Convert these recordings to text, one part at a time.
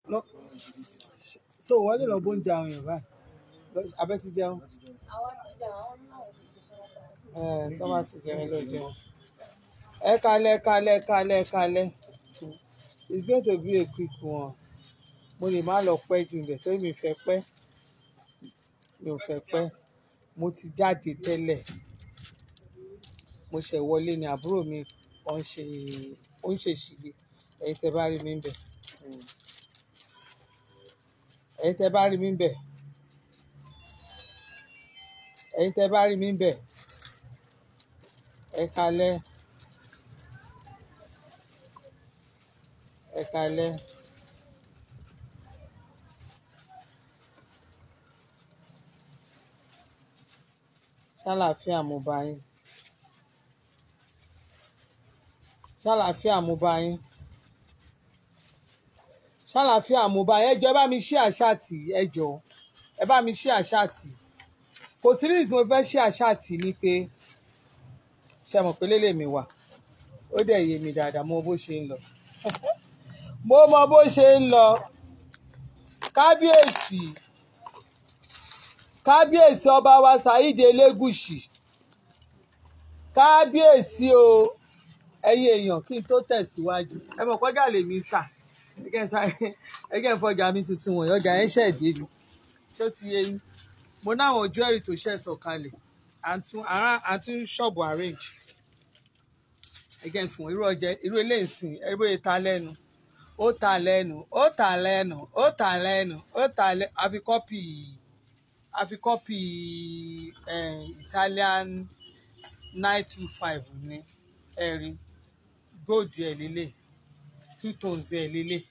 lọ so wọ́n lè lọ bó ń jẹ àwọn èèyàn báyìí Lọ- abẹ́ ti jẹun àwa ti jà àwọn náà ṣe ṣe fún wọn. ẹ tó bá ti jẹun lọ jẹun ẹ kalẹ̀ kalẹ̀ kalẹ̀ kalẹ̀ it's going to be a quick one mo lè má lọ pẹ́ jù bẹ̀ torí mi fẹ́ pẹ́ mi ò fẹ́ pẹ́ mo ti jáde tẹ́lẹ̀ mo ṣẹ̀ wọlé ni àbúrò mi ó ń ṣe ó ń ṣe ṣìlè ẹ̀yin tẹ́ bá rí mi ń bẹ̀ Mm. ẹ̀yin tẹ́ bá rí mi ń bẹ̀ ẹ̀yin tẹ́ bá rí mi ń bẹ̀ ẹ kalẹ̀ ẹ kalẹ̀ ṣàlàáfíà mo bá yín ṣàlàáfíà mo bá yín ṣàlàáfíà mo bá yín ẹ jọ̀ọ́ ẹ bá mi ṣí àṣàtì ẹ jọ̀ọ́ ẹ bá mi ṣí àṣàtì kò sí reason mo fẹ́ ṣí àṣàtì ni pé ṣe mọ̀ pé lélẹ̀ mi wà ó dẹ̀ yé mi dáadáa mo mọ bó ṣe ń lọ mo mọ bó ṣe ń lọ kábíyèsí kábíyèsí ọba wa Saheed Elégùṣì kábíyèsí o ẹ̀yin èèyàn kí n tó tẹ̀síwájú ẹ mọ̀ kọjá lèmi ń tà ẹgẹ́ sáré ẹgẹ́ ìfọjà mi tuntun wọ̀nyí ọjà yẹn ṣẹ̀ dé ni ṣé ó ti yé yín mo náwọn ojú ẹ̀rì tó ṣẹ̀ sọ̀kalẹ̀ àtún ará- àtún ṣọ́ọ̀bù arrange ẹgẹ́ fún irú ọjà irú eléyìí sìn ẹrú yẹn ta lẹ́nu ó ta lẹ́nu ó ta lẹ́nu ó ta lẹ́nu ó ta lẹ́nu àfi kọ́pì àfi kọ́pì eh, Italian nine two five ní ẹ̀rí gold ẹ̀ lélẹ̀ two tones ẹ̀ lélẹ̀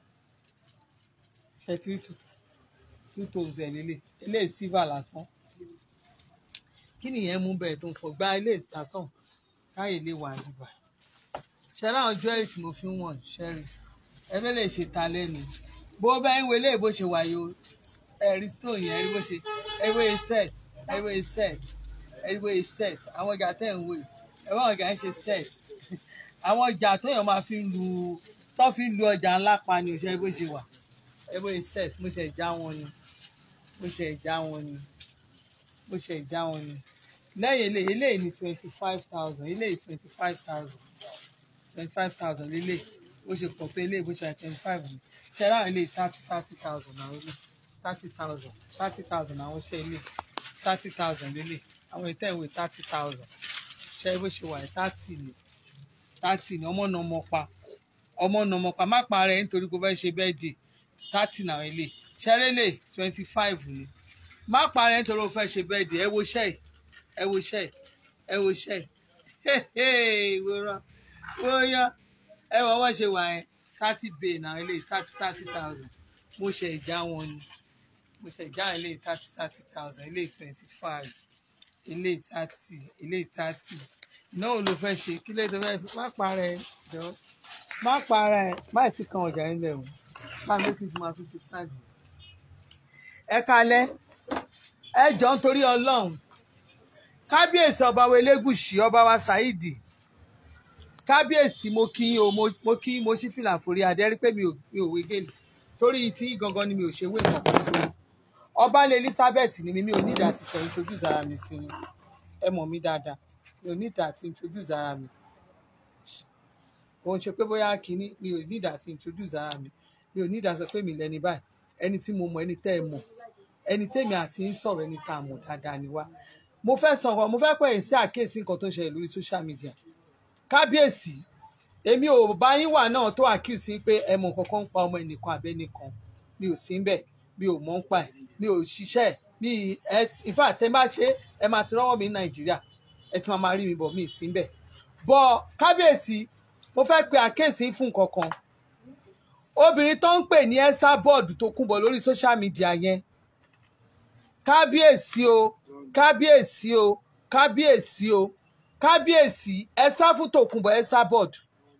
ṣe three two two tones ẹ̀ lélẹ̀ eléyìí silver lásán kí nìyẹn mú bẹ́ẹ̀ tó ń fọ gba ilé ìtasàn káyè lè wà níbà ṣe láwọn jewelry tí mo fi ń wọ̀n ṣẹ́rí ẹgbẹ́ lè ṣe ta lẹ́nu bó bá ń wọlé bó ṣe wáyé o ẹ̀rí stone yẹn ẹ̀rí bó ṣe ẹ̀rí bó ṣe set ẹ̀rí bó ṣe set ẹ̀rí bó ṣe set àwọn ọjà tẹ̀ ń wò yìí ẹ̀rí àwọn ọjà ń ṣe set àwọn ọjà tóyàn máa fi ń lu tó fi ń lu ọjà ńlá pa ni òṣèré bó ṣe wà ẹ̀rí bó ṣe set mo ṣe já wọn ni mo ṣe já wọn ni mo ṣe já wọn ni lẹ́yìn eléyìí eléyìí ní twenty five thousand eléyìí twenty five thousand twenty five thousand lélẹ̀ bó ṣe pọ̀ tó eléyìí bó ṣe wà twenty five ni ṣe láwọn eléyìí thirty thirty thousand àwọn eléyìí thirty thousand thirty thousand àwọn ṣe eléyìí thirty thousand lélẹ̀ àwọn ètò ìwé thirty thousand ṣe bó ṣe wà thirty ni thirty ni ọmọ náà mọ pa ọmọ náà mọ pa má pa rẹ nítorí kó fẹ́ ṣe birthday thirty náà eléyìí ṣẹlẹ́lẹ̀ twenty five ni má pa rẹ nítorí ó fẹ́ ṣe birthday ẹ wo ṣẹ́ẹ̀ ẹ wo ṣẹ́ẹ̀ ẹ wo ṣẹ́ẹ̀ wòran wòyan ẹ wọ wọ́n ṣe wà yẹn thirty bay náà eléyìí thirty thirty thousand mo ṣe ìjà wọn ni mo ṣe ìjà eléyìí thirty thirty thousand eléyìí twenty five eléyìí thirty eléyìí thirty náà ló fẹ́ ṣe kí lè tó fẹ́ fi má para ẹ jọ má para ẹ má ti kan ọjà yín lẹ́wọ̀n má mi kí n máa fi ṣe stand ẹ kalẹ̀ ẹ jọ nítorí ọlọ́run kábíyèsí ọba wa elégùṣì ọba wa Saheed kábíyèsí mo kí yín o mo mo kí mo ṣí fìlà forí adé rí pé mi ò mi ò wé gèlè torí tí gangan ni mi ò ṣe wé nǹkan kan sórí ọbalẹ Elizabeth ni mi mi ò ní ìdá àti ṣe introduce ara mi sí yín ẹ mọ̀ mí dáadáa mi ò ní ìdá àti introduce ara mi òun ṣe pé bóyá kínní mi ò ní ìdá àti introduce ara mi mi ò ní ìdá sọ pé mi lẹni báyìí ẹni tí mo mọ̀ ẹni tẹ́ ẹ mọ̀ ẹni tẹ́mi àti ń sọ̀rọ̀ ẹni tá a mọ̀ dáadáa ni wá mo fẹ́ sọ̀rọ̀ mo fẹ́ pẹ̀ sí àkíyèsí nǹkan tó ń ṣẹlẹ̀ lórí social media kábíyèsí èmi ò bá yín wà náà tó àkíyèsí pé ẹ mọ̀ kankan ń pa ọmọ ẹnìkan àbẹ́nìkan mi ò sí bẹ́ẹ̀ mi ò mọ̀ ń pa ẹ̀ mi ò ṣiṣẹ́ ẹ̀ mi ẹ in fact tẹ́ bá ṣe ẹ máa ti rọ́wọ́ mi ní nàìjíríà ẹ ti máa máa rí mi bọ̀ mi ì sí bẹ́ẹ̀ bọ̀ kábíyèsí mo fẹ́ pe àkíyèsí fún nǹkan kan obìnrin tó ń pè ní ẹ́sà bọ́ọ̀dù tó kún bọ̀ lórí social media yẹn kábíyèsí o kábíyèsí o kábíyèsí o kábíyèsí ẹ sá fún tòkunbọ̀ ẹ sá bọ́ọ̀dù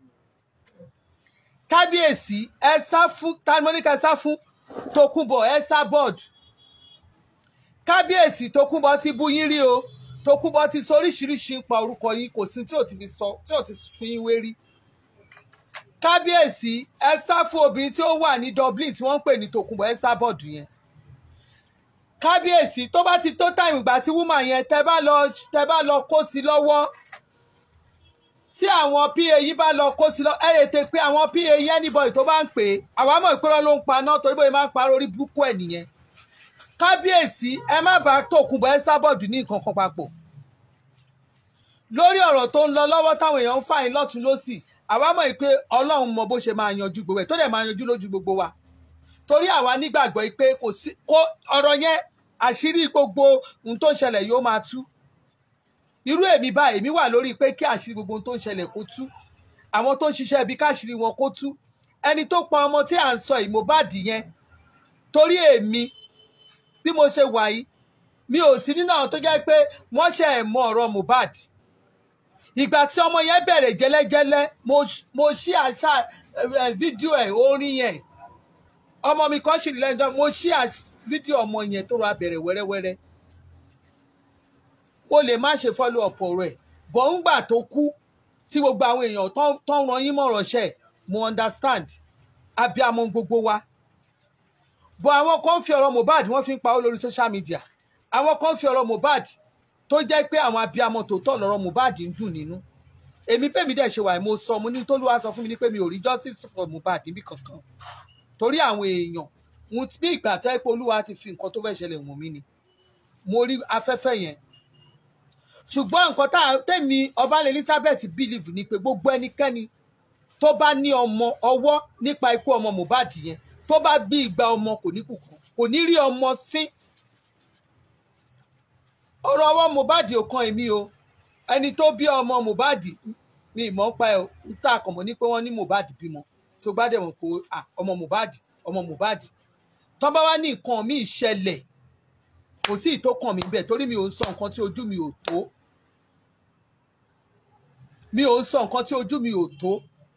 kábíyèsí ẹ sá fún tanimonika ẹ sá fún tòkunbọ̀ ẹ sá bọ́ọ̀dù kábíyèsí tòkunbọ̀ ti bú yín rí o tòkunbọ̀ ti sọ oríṣiríṣi ń pa orúkọ yín kò sí tí ò ti fi sọ tí ò ti fi yín wé rí kábíyèsí ẹ sá fún obìnrin tí ó wà ní Dublin tí wọ́n ń pè ní Tòkunbọ̀ ẹ sá bọ́ọ̀dù yẹn kábíyèsí tó bá ti tó táìmù ìgbà tí wúmà yẹn tẹ bá lọ tẹ bá lọ kó sí lọ́wọ́ tí àwọn pa yìí bá lọ kó sí lọ ẹ lè tẹ pé àwọn pa yìí anybody tó bá ń pè é àwa mọ̀ ìpínlẹ̀ ló ń pa náà torí bóyá máa ń parọ́ orí burúkú ẹ̀ nìyẹn kábíyèsí ẹ má bàa Tòkunbọ̀ ẹ sá bọ́ọ̀dù ní nǹkan kan papọ̀ lórí ọ̀rọ̀ tó ń lọ lọ́wọ́ táwọn èèyàn ń fà yín lọ́tún lọ́sì àwa mọ̀ pé ọlọ́run mọ bó ṣe máa yanjú gbogbo ẹ̀ tó dẹ̀ máa yanjú lójú gbogbo wa torí àwa nígbàgbọ́ pé kò sí kó ọ̀rọ̀ yẹn àṣírí gbogbo ohun tó ń ṣẹlẹ̀ yóò máa tú irú èmi báyìí èmi wà lórí pé kí àṣírí gbogbo ohun tó ń ṣẹlẹ̀ kó tú àwọn tó ń ṣiṣẹ́ ibi káṣírí wọn kó tú ẹni tó pa ọmọ tí à ń sọ yìí Mohbad yẹn torí èmi bí mo ṣe wà yìí mi ò sí nínú àwọn tó jẹ́ pé wọ́n ṣe ẹ̀ mọ ọ̀rọ̀ Mohbad ìgbà tí ọmọ yẹn bẹ̀rẹ̀ jẹ́lẹ́jẹ́lẹ́ mo mo ṣí àṣà ẹ, fídíò ẹ̀ orin yẹn ọmọ mi kan ṣì ní lẹ́yìn náà mo ṣí àṣ- fídíò ọmọ yẹn tó ra bẹ̀rẹ̀ wẹ́rẹ́wẹ́rẹ́ o lè má ṣe follow up ọ̀rọ̀ ẹ̀ bọ̀ ń gbà tó kú tí gbogbo àwọn èèyàn tó tó ń ran yín mọ̀rọ̀ ṣẹ̀ mo understand abiyamọ gbogbo wa bọ̀ àwọn kan fi ọ̀rọ̀ Mohbad wọ́n fi ń pawó lórí social media àwọn kan fi ọ̀rọ̀ Mohbad tó jẹ́ pé àwọn abiyamọ tòótọ́ lọ́rọ̀ Mohbad ń dùn nínú èmi pèmí dẹ̀ ṣe wà mo sọ mo ní tólúwa sọ fún mi ní pé mi ò rí justice for Mohbad níbì kankan torí àwọn èèyàn mo ti bí ìgbà tó yẹ pé olúwa ti fi nǹkan tó fẹ́ ṣẹlẹ̀ wọ̀n mí ni mo rí afẹ́fẹ́ yẹn ṣùgbọ́n nǹkan tá a- tèmi ọbalẹ̀ Elizabeth believe ni pé gbogbo ẹnikẹ́ni tó bá ní ọmọ ọwọ́ nípa ikú ọmọ Mohbad yẹn tó bá bí ìgbà ọmọ kò ní kù kan kò ní rí ọmọ sí ọ̀rọ̀ ọwọ́ Mohbad ò kan èmi o ẹni tó bí ọmọ Mohbad mi ìmọ̀ ń pa ẹ̀ ń tà kàn mọ́ ní pé wọ́n ní Mohbad bímọ tí o bá dẹ̀ mọ̀ pé ah, ọmọ Mohbad ọmọ Mohbad tó bá wá ní nǹkan mi ìṣẹ̀lẹ̀ kò sí ìtókàn mi bẹ́ẹ̀ torí mi ò ń sọ nǹkan tí ojú mi ò tó mi ò ń sọ nǹkan tí ojú mi ò tó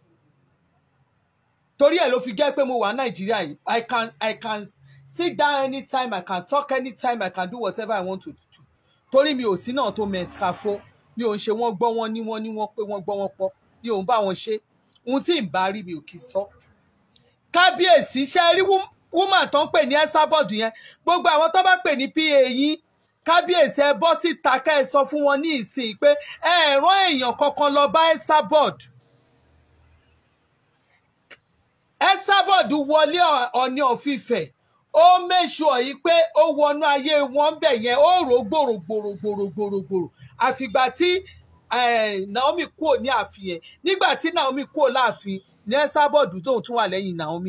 torí ẹ̀ ló fi jẹ́ pé mo wà Nàìjíríà yìí I can I can sit down anytime I can talk anytime I can do whatever I want to do torí mi ò sí náà tó mẹ́tìkáfó mi ò ń ṣe wọ́n gbọ́ wọ́n ní wọ́n ní wọ́n pé wọ́n gbọ́ wọ́n pọ̀ mi ò ń bá wọn ṣe ohun tí ì bá rí mi ò kì í sọ. kábíyèsí ṣe rí wúmà tó ń pè ní ẹ́sàbọ̀dù yẹn gbogbo àwọn tó bá pè ní pa yín kábíyèsí ẹ bọ́ síta ká ẹ sọ fún wọn ní ìsìn pé ẹ rán èèyàn kankan lọ bá ẹ́sàbọ̀dù. ẹ́sàbọ̀dù wọlé Ọọ̀ni ọ̀fìfẹ́ ó mẹ́sùọ̀ yìí pé ó wọnú ayé wọn bẹ̀ yẹn ó rò gbòrògbòrògbòrògbòrò àfìgbà tí eh, Naomi kúrò ní ààfin yẹn nígbà tí Naomi kúrò láàfin ní ẹ́sàbọ̀dù tóun tún wà lẹ́yìn Naomi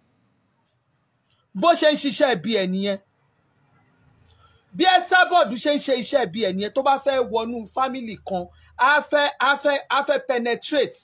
bó ṣe ń ṣiṣẹ́ ẹbí ẹ̀ nìyẹn bí ẹ́sàbọ̀dù ṣe ń ṣe iṣẹ́ ẹbí ẹ̀ nìyẹn tó bá fẹ́ wọnú fámìlì kan á fẹ́ á fẹ́ á fẹ́ penetrate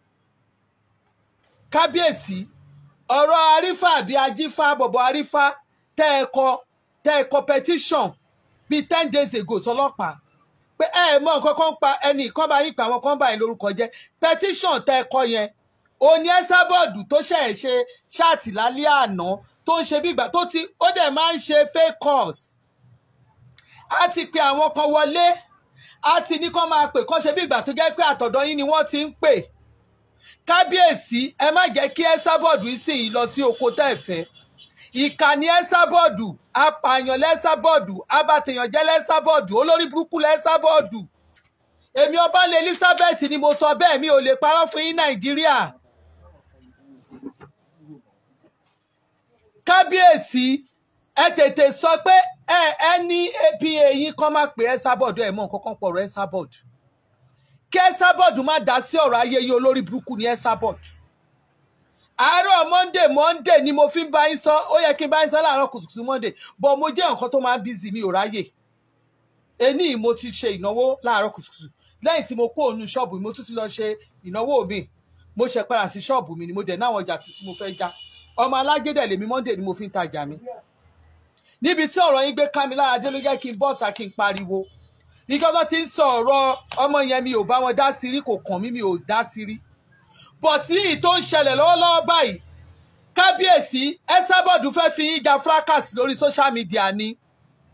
kábíyèsí ọ̀rọ̀ arífà àbí ajífà bọ̀bọ̀ arífà tẹ́ ẹ kọ tẹ́ ẹ kọ petition bíi ten days ago sọlọ́pàá pé ẹ mọ nǹkan kan pa ẹnì kan bá yín pa àwọn kan bá yín lórúkọ jẹ́ petition tẹ́ ẹ kọ yẹn òní ẹ́sàbọ̀dù tó ṣe é ṣe ṣáàtì lálẹ́ àná tó ń ṣe bí ìgbà tó ti ó dẹ̀ máa ń ṣe fake calls á ti pe àwọn kan wọlé á ti ní kán máa pè kán ṣe bí ìgbà tó jẹ́ pé àtọ̀dọ̀ yín ni wọ́n ti ń pè kábíyèsí ẹ má jẹ́ kí ẹ́sàbọ̀dù sìn yín lọ sí oko tẹ́ ẹ fẹ́ ìkànnì ẹ́sàbọ̀dù apààyàn lẹ́sàbọ̀dù abatèèyànjẹ́ lẹ́sàbọ̀dù olórí burúkú lẹ́sàbọ̀dù èmi ọbalẹ̀ Elizabeth ni mo sọ bẹ́ẹ̀ mi ò lè parọ́ fún yín Nàìjíríà kábíyèsí ẹ tètè sọ pé ẹ ẹ ní apa yín kọ́ máa pè ẹ́sàbọ̀dù ẹ̀ mọ́ nǹkan kan pọ̀rọ̀ ẹ́sàbọ̀dù kí ẹ́sàbọ̀dù má dá sí ọ̀rọ̀ ayé yìí olórí burúkú ni ẹ́sàbọ̀dù àárọ̀ monday monday ni mo fi ń bá yín sọ ó yẹ kí n bá yín sọ láàárọ̀ kùtùkùtù monday bọ̀ mo jẹ́ nǹkan tó máa ń bízì mi ò ráyè ení mo ti ṣe ìnáwó láàárọ̀ kùtùkùtù lẹ́yìn tí mo kó òun ṣọ́ọ̀bù mi mo tún ti lọ ṣe ìnáwó mi mo ṣe padà sí ṣọ́ọ̀bù mi ni mo dẹ̀ náwọn ọjà tuntun mo fẹ́ já ọmọ alágédẹ̀ lèmi monday ni mo fi ń tajà mi níbi tí ọ̀rọ̀ yín gbé ká mi lára dé ló jẹ́ kí n bọ́ọ̀sà kí n pariwo ìjọba ti ń sọ ọ̀rọ̀ ọmọ yẹn mi ò bá wọn dá sí rí kò kàn mí mi ò dá sí rí bọ̀tí yìí tó ń ṣẹlẹ̀ lọ́wọ́lọ́wọ́ báyìí kábíyèsí ẹ́sàbọ̀dù fẹ́ fi yín ja fracas lórí social media ni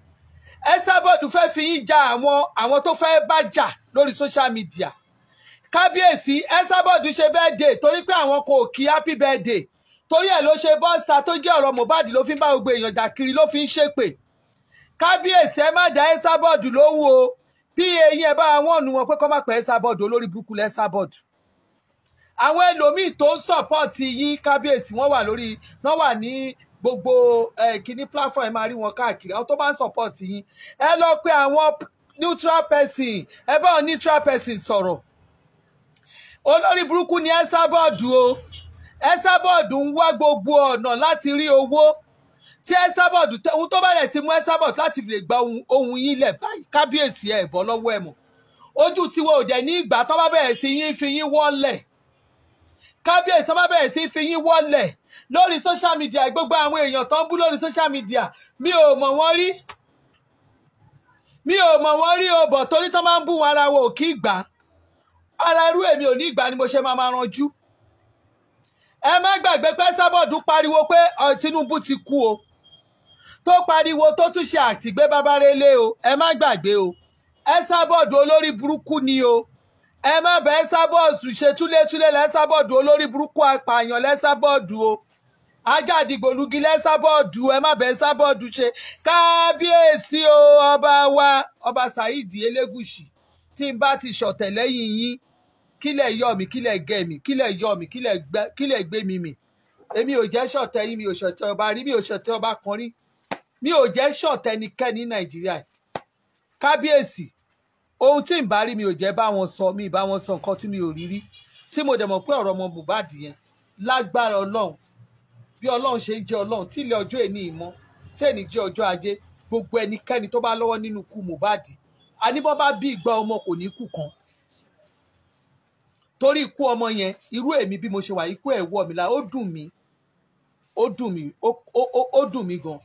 ẹ́sàbọ̀dù fẹ́ fi yín ja àwọn àwọn tó fẹ́ bá jà lórí social media kábíyèsí Esabod ṣe birthday torí pé àwọn kò kí happy birthday torí ẹ̀ ló ṣe bọ́ǹsà tó jẹ́ ọ̀rọ̀ Mohbad ló fi ń bá gbogbo èèyàn jà kiri ló fi ń ṣépè kábíyèsí ẹ má dá Esabod lówó o bí eyín ẹ bá wọn nù wọn pé kọ́ má pẹ́ Esabod olórí burúkú lẹ́ Esabod àwọn ẹlòmíì tó ń sọ̀pọ̀tì yín kábíyèsí wọ́n wà lórí wọ́n wà ní gbogbo kíní platform ẹ máa rí wọn káàkiri àwọn tó bá ń sọ̀pọ̀tì yín ẹ lọ pé àwọn neutral person ẹ bá wọn neutral person sọ̀rọ̀ olórí burúkú ni Esabod o Esabod ń wá gbogbo ọ̀nà láti rí owó tí Esabod ohun tó bá lẹ̀ ti mú Esabod láti lè gba ohun yín lẹ̀ báyìí kábíyèsí ẹ̀ bọ́ lọ́wọ́ ẹ̀ mọ̀ ojú tiwọn ò dẹ̀ ní ìgbà tó bá bẹ̀rẹ̀ sí yín fi yín wọ́lẹ̀ kábíyèsí tó bá bẹ̀rẹ̀ sí fi yín wọ́lẹ̀ lórí social media gbogbo àwọn èèyàn tó ń bú lórí social media mi ò mọ̀ wọ́n rí mi ò mọ̀ wọ́n rí o bọ̀ torí tó máa ń bú wọn ara wọn ò kí gbà ara irú èmi ò ní ìgbà ni mo ṣe máa máa ranjú ẹ má gbàgbé pé Esabod pariwo pé Tinubu ti kú o tó pariwo tó tún ṣe àtìgbé bábárélé o ẹ má gbàgbé o Esabod olórí burúkú ni o ẹ má bẹ Esabod ṣe túlétúlé lẹ́sàbọ̀d olórí burúkú apààyàn lẹ́sàbọ̀d o ajáàdìgbòlugi lẹ́sàbọ̀d ẹ má bẹ Esabod ṣe kábíyèsí o ọba wa ọba Saheed Elégùṣì tí n bá ti ṣọ̀tẹ̀ lẹ́yìn yín kílẹ̀ yọ mi kílẹ̀ gẹ̀ mi kílẹ̀ yọ mi kílẹ̀ gbé mi mì èmi ò jẹ́ ṣọ̀tẹ̀ yín mi ò ṣọ̀tẹ̀ ọba rí mi ò ṣọ̀tẹ̀ ọba kan rí mi ò jẹ́ ṣọ̀tẹ̀ ẹnikẹ́ni ní Nàìjíríà kábíyèsí ohun tí n bá rí mi ò jẹ́ bá wọn sọ mi bá wọn sọ nǹkan tí mi ò rí rí tí mo dẹ̀ mọ̀ pé ọ̀rọ̀ ọmọ Mohbad yẹn lágbára Ọlọ́run bí Ọlọ́run ṣe ń jẹ́ Ọlọ́run tí ilé ọjọ́ èní ìmọ̀ tí èní jẹ́ ọjọ́ ajé gbogbo ẹnikẹ́ni tó bá lọ́wọ́ nínú ikú Mohbad àníbọ́ bá bí ìgbà ọmọ kò ní kú kan torí ikú ọmọ yẹn irú èmi bí mo ṣe wà ikú ẹ̀ wọ̀ mí la ó dùn mí ó dùn mí ó dùn mí gan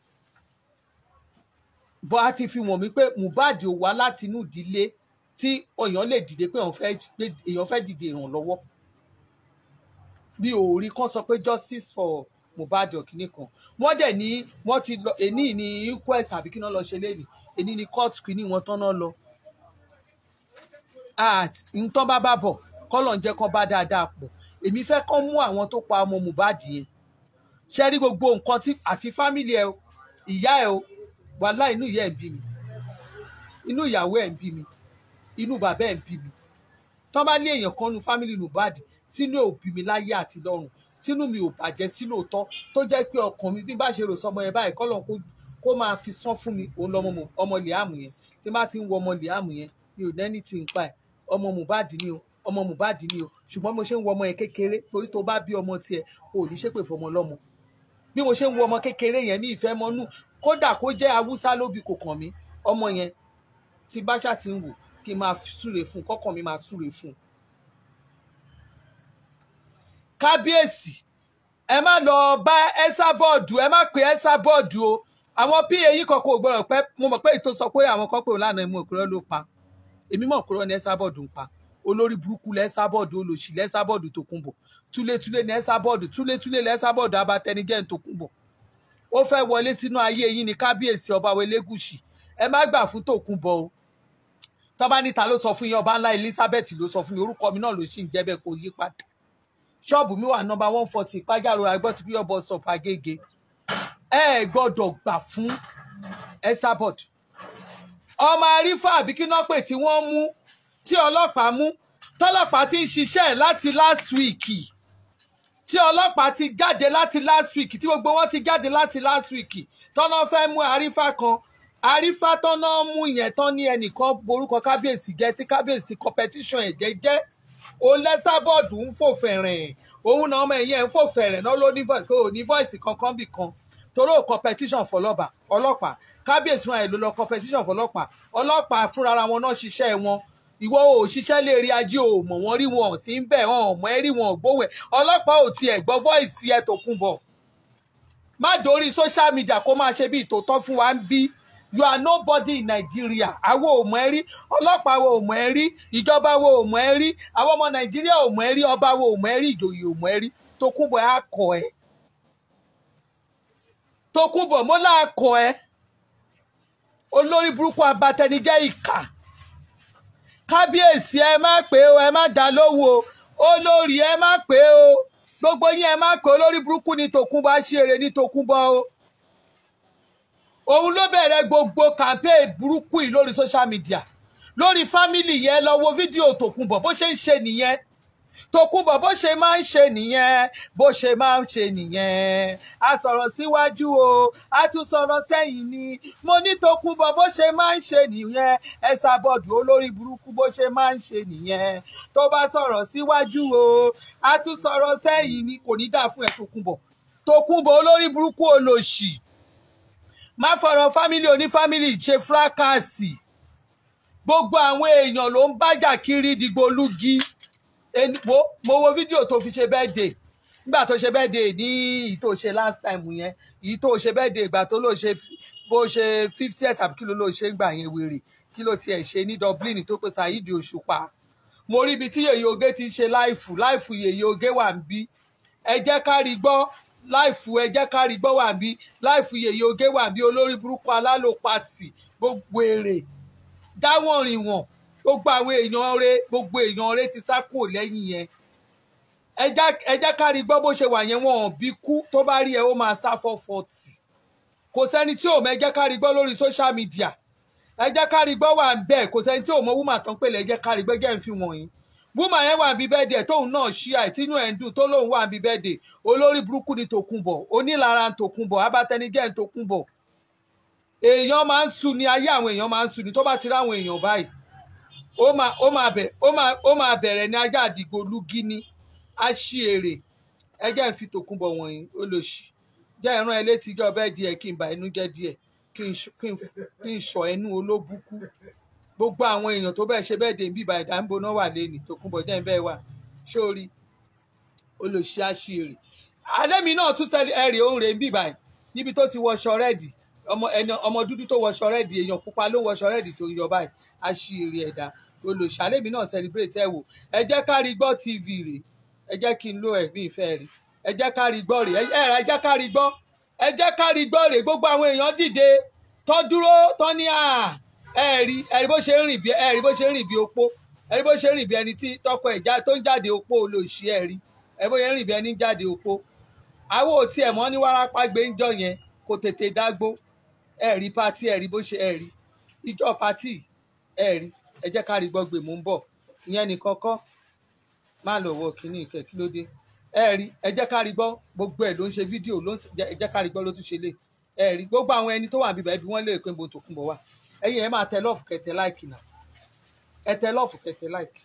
bọ́ a ti fi wọ̀n mí pé Mohbad ò wá láti inú ìdílé tí èèyàn lè dìde pé èèyàn fẹ́ dìde ìrànlọ́wọ́ bí òórí kan sọ pé justice for Mohbad ọ̀kìnní kan wọ́n dẹ̀ ní wọ́n ti lọ èní ní inquest àbí kí náà lọ ṣe léyìí èní ní court kìíní wọn tán náà lọ nǹkan bá bá bọ̀ kọ́lọ̀ ń jẹ́ kán bá dáadáa pọ̀ èmi fẹ́ kán mú àwọn tó pa ọmọ Mohbad yẹn ṣe rí gbogbo nǹkan tí àti fámìlì ẹ ìyá ẹ o wàhálà inú ìyá ẹ̀ ń bí mi inú ìyàwó ẹ̀ ń bí mi inú bàbá ẹ̀ ń bí mi tọ́ bá ní èèyàn kan nu fámìlì Mohbad tínú ẹ̀ ò bí mi láyé àti lọ́run tínú mi ò bàjẹ́ sí lóòótọ́ tó jẹ́ pé ọkàn mi bí bá ṣe rò sọmọ yẹn báyìí kọ́lọ̀ kó máa fi sán fún mi òun lọmọ ọmọ Liam yẹn tí bá ti ń wo ọmọ Liam yẹn mi ò nẹ́ni tí ń pa ẹ̀ ọmọ Mohbad ni o ọmọ Mohbad ni o ṣùgbọ́n mo ṣe ń wo ọmọ yẹn kékeré torí tó bá bí ọmọ tiẹ̀ o ò ní ṣépè fọmọ lọ́mọ bí mo ṣe ń wo ọmọ kékeré yẹn ní ìfẹ́ mọ́nú kódà kó jẹ́ haúsá lóbi kò kàn mí ọmọ yẹn tí báṣà ti ń wò kí n máa súre fún kọ́kàn mi máa súre fún. kábíyèsí ẹ má lọ bá Esabod ẹ má pè Esabod o àwọn pa yìí kọkọ ò gbọ́dọ̀ pé mo mọ̀ pé ètò sọ pé àwọn kan pè ó lánàá ìmú òkúrọ ló pa èmi mọ̀ òkúrọ ní Esabod ń pa olórí burúkú lẹ Esabod olòṣì lẹ Esabod tó kún bọ̀ túlétúlé ní Esabod túlétúlé lẹ Esabod abatẹnigẹ́ tó kún bọ̀ ó fẹ́ wọlé sínú ayé yín ní kábíyèsí ọba Elégùṣì ẹ má gbà fún Tòkunbọ̀ o tọ́ba níta ló sọ fún yín ọba ńlá Elizabeth ló sọ fún mi orúkọ mi náà ló sì ń jẹ́ bẹ́ẹ̀ kó yí padà ṣọ́ọ̀bù mi wà nọ́mbà one forty ìpájàrò àgbọ̀ tí bíyọ̀ bọ̀ sọ pàgége ẹ gbọ́dọ̀ gbà fún Esabod ọmọ arífà àbí kí náà pè tí wọ́n mú tí ọlọ́pàá mú tọ́lọ́pàá ti ń ṣiṣẹ́ láti last week tí ọlọ́pàá ti jáde láti last week tí gbogbo wọn ti jáde láti last week tọ́nà fẹ́ mú àrífà kan àrífà tọ́nà mú yẹn tán ní ẹnìkan borúkọ kábíyèsí jẹ́ tí kábíyèsí competition ẹ̀jẹ̀ jẹ́ òun lẹ́sàbọ̀dù ń fò fẹ̀rẹ̀ òun náà ọmọ ẹ̀yẹ ń fò fẹ̀rẹ̀ náà ló ní voice kó o ní voice kankan bì kan torí ò competition fọlọ́ba ọlọ́pàá kábíyèsí wọn ẹ̀ ló lọ competition fọlọ́pàá ọlọ́pàá fúnra wọn náà ṣiṣẹ́ wọn ìwọ ò ṣiṣẹ́ lè rí ajé ò mọ̀ wọ́n rí wọn sí ń bẹ̀ wọn ọmọ ẹ rí wọn gbówẹ̀ ọlọ́pàá ò tiẹ̀ gbọ́ voice ẹ tó kún bọ̀ má dórí social media kó máa ṣe bí ìtòótọ́ fún wa ń bí you are nobody in Nigeria àwọn ò mọ̀ ẹ́ rí ọlọ́pàá wo ò mọ̀ ẹ́ rí ìjọba wo ò mọ̀ ẹ́ rí àwọn ọmọ Nàìjíríà ò mọ̀ ẹ́ rí ọba wo ò mọ̀ ẹ́ rí ìjòyè ò mọ̀ ẹ́ rí Tókunbọ̀ á kọ ẹ́ Tókunbọ̀ mo láà kọ ẹ́ olórí burúkú abatẹnijẹ́ ìkà kábíyèsí ẹ má pé o ẹ má dá lówó o olórí ẹ má pé o gbogbo yín ẹ má pé olórí burúkú ni tòkunbọ̀ aṣèrè ni tòkunbọ̀ o òun ló bẹ̀rẹ̀ gbogbo campaign burúkú yìí lórí social media lórí family yẹn lọ wo fídíò tòkunbọ̀ bó ṣe ń ṣe nìyẹn tòkunbọ̀ bó ṣe máa ń ṣe nìyẹn bó ṣe máa ń ṣe nìyẹn a sọ̀rọ̀ síwájú o a tún sọ̀rọ̀ sẹ́yìn ni mo ní tòkunbọ̀ bó ṣe máa ń ṣe nìyẹn ẹ ṣàbọ̀dù olórí burúkú bó ṣe máa ń ṣe nìyẹn tó bá sọ̀rọ̀ síwájú o a tún sọ̀rọ̀ sẹ́yìn ni kò ní dà fún ẹ tòkunbọ̀ tòkunbọ̀ olórí burúkú olòṣì má fọ̀rọ̀ fámìlì onífámìlì ṣe fúrákàsì gbogbo àwọn èèyàn ló ń bájà kiri dìgbòlugi Ẹni- wo mo wo fídíò tó fi ṣe birthday nígbà tó ṣe birthday ní èyí tó ṣe last time yẹn èyí tó ṣe birthday ìgbà tó lò ṣe fi- bó ṣe fiftieth àbí kí ló ló ṣe ń gbà yẹn wèrè kí ló tiẹ̀ ṣe ní Dublin tó pè Saheed Òṣùpá mo rí ibi tí yèyé oge ti ń ṣe láìfù láìfù yèyé oge wà ń bí ẹ jẹ́ ká rí gbọ́ láìfù ẹ jẹ́ ká rí gbọ́ wà ń bí láìfù yèyé oge wà ń bí olórí burúkú alálòpatì gbogbo èrè dáwọ̀n rìn wọ̀n gbogbo àwọn èèyàn rẹ gbogbo èèyàn rẹ ti sá kúrò lẹ́yìn yẹn ẹ já- ẹ jẹ́ ká rí gbọ́ bó ṣe wà yẹn wọn ò bí kú tó bá rí ẹ ó máa sá fọ́ fọ́tì kò sẹ́ni tí ò mọ ẹ jẹ́ ká rí gbọ́ lórí social media ẹ jẹ́ ká rí gbọ́ wà ń bẹ̀ kò sẹ́ni tí ò mọ wúmà tán pèlè ẹ jẹ́ ká rí gbọ́ jẹ́ ń fi wọ̀nyí wúmà yẹn wà bí bẹ́ẹ̀dẹ̀ tóun náà ṣí àìtínú ẹ̀ ń dùn tó lóun wà bí bẹ́ẹ̀dẹ̀ olórí burúkú ni tòkunbọ̀ onílara ń tòkunbọ̀ abatẹnijẹ́ ń tòkunbọ̀ èèyàn máa ń su ni ayé àwọn èèyàn máa ń su ni tó bá ti ráwọn èèyàn báyìí ó máa ó máa bẹ̀ ó máa ó máa bẹ̀rẹ̀ ní ajá àdìgbò lúgí ní aṣíèrè ẹjẹ́ ń fi tòkunbọ̀ wọ̀nyí ó lò sí jẹ́ ìran ẹ létí ijọ́ bẹ́ẹ̀ díẹ̀ kí n bà inú jẹ́ díẹ̀ kí n ṣ- kí n f- kí n sọ ẹnu olóbùkú gbogbo àwọn èèyàn tó bẹ́ẹ̀ ṣe bẹ́ẹ̀ dé bíbá ẹ̀dá ń boná wà lẹ́nìí tòkunbọ̀ jẹ́ ń bẹ́ẹ̀ wà sórí olùṣí aṣíèrè alẹ́mi náà tún sẹ́ni ẹ̀rì òun rè ń bíbá ẹ̀ níbi tó ti wọṣọ rẹ́ẹ̀dì ọmọ ẹni ọmọ dúdú tó wọṣọ rẹ́ẹ̀dì èèyàn pupa ló wọṣọ rẹ́ẹ̀dì tó ń yọ báyìí aṣíèrè ẹ̀dá olùṣí alẹ́mi náà celebrate ẹ̀ wò ẹ jẹ́ ká rí gbọ́ tv rè ẹ jẹ́ kí n lo ẹ̀mí ìfẹ́ rè ẹ jẹ́ ká rí gbọ́ rè ẹ ẹ jẹ́ ká rí gbọ́ ẹ jẹ́ ká rí gbọ́ rè gbogbo àwọn èèyàn dìde tó dúró tó ní à ẹ rí ẹ rí bó ṣe ń rìn bí ẹ rí bó ṣe ń rìn bí opó ẹ rí bó ṣe ń rìn bí ẹni tí tọkọ ẹ̀ já tó ń jáde opó olóòṣì ẹ rí ẹ rí bó ṣe ń rìn bí ẹni ń jáde opó àwọn ò tiẹ̀ mọ́ ní wárápá gbé ń jọ yẹn kò tètè dágbó ẹ rí pátí ẹ rí bó ṣe ẹ rí ìjọ pátí ẹ rí ẹ jẹ́ ká rí gbọ́ gbè mú ń bọ̀ ìyẹn nìkan kọ́ má lọ wọ kínní ìkẹ́ kí ló dé ẹ rí ẹ jẹ́ ká rí gbọ́ gbogbo ẹ̀ ló ń ṣe fídíò ló ń ṣe- ẹ jẹ́ ká rí gbọ́ ló tún ṣe lé ẹ rí gbogbo àwọn ẹni tó wà bíbá ẹbí wọ́n lè pé mo tòkun bọ̀ wá ẹ̀yin ẹ máa tẹ lọ́ọ̀fù kẹtẹ láìkì náà ẹ tẹ lọ́ọ̀fù kẹtẹ láìkì